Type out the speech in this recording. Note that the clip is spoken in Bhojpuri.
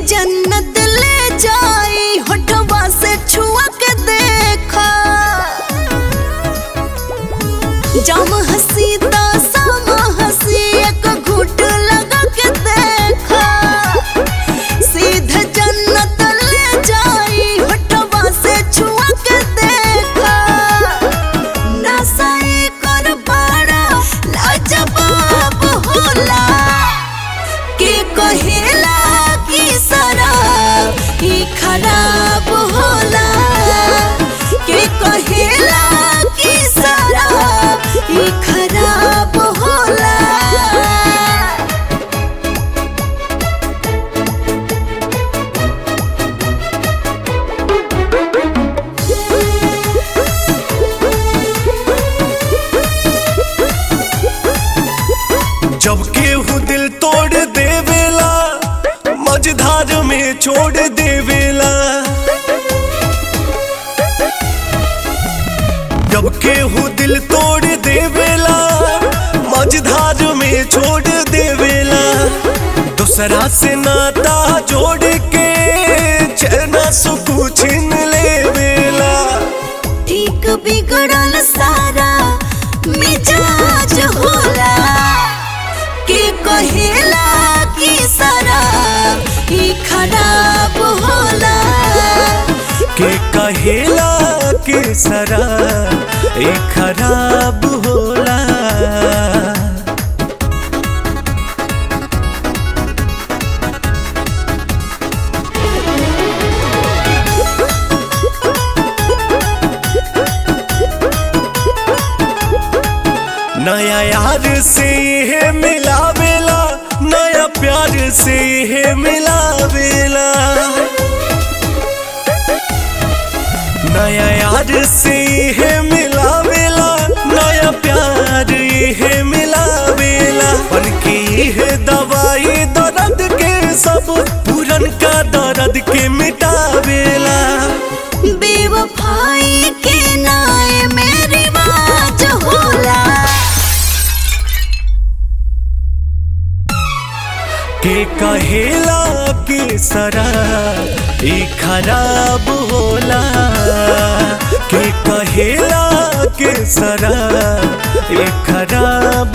जन्नत ले जाई होठवा से छुआ के देखा जम हसी तो सम हसी एक घूट लगा के देखा सीधे जन्नत ले जाई होठवा से छुआ के देखा नसाई कर बड़ा लाजवाब होला के कहेला कि शराब ही खराब होला के कहेला कि शराब ही खराब होला जब केहू दिल तोड़ देवेला मझधार में छोड़ देवेला जब केहू दिल तोड़ देवेला मझधार में छोड़ देवेला दूसरा से नाता जोड़ के चैना सुकू छीन लेवेला ठीक बिगड़ल सारा मिजाज होला के कहेला कि शराब ही खराब होला के कहेला के सरा ए खराब होला नया यार से है मिलावेला नया प्यार से है मिलावेला नया यार से है मिलावेला नया प्यार है मिलावेला बन के है दवाई दर्द के सब पुरन का दर्द के मिटावेला बेवफाई के नाय में रिवाज होला के कहेला के सरा ई खराब होला के कहेला के सरा ई खराब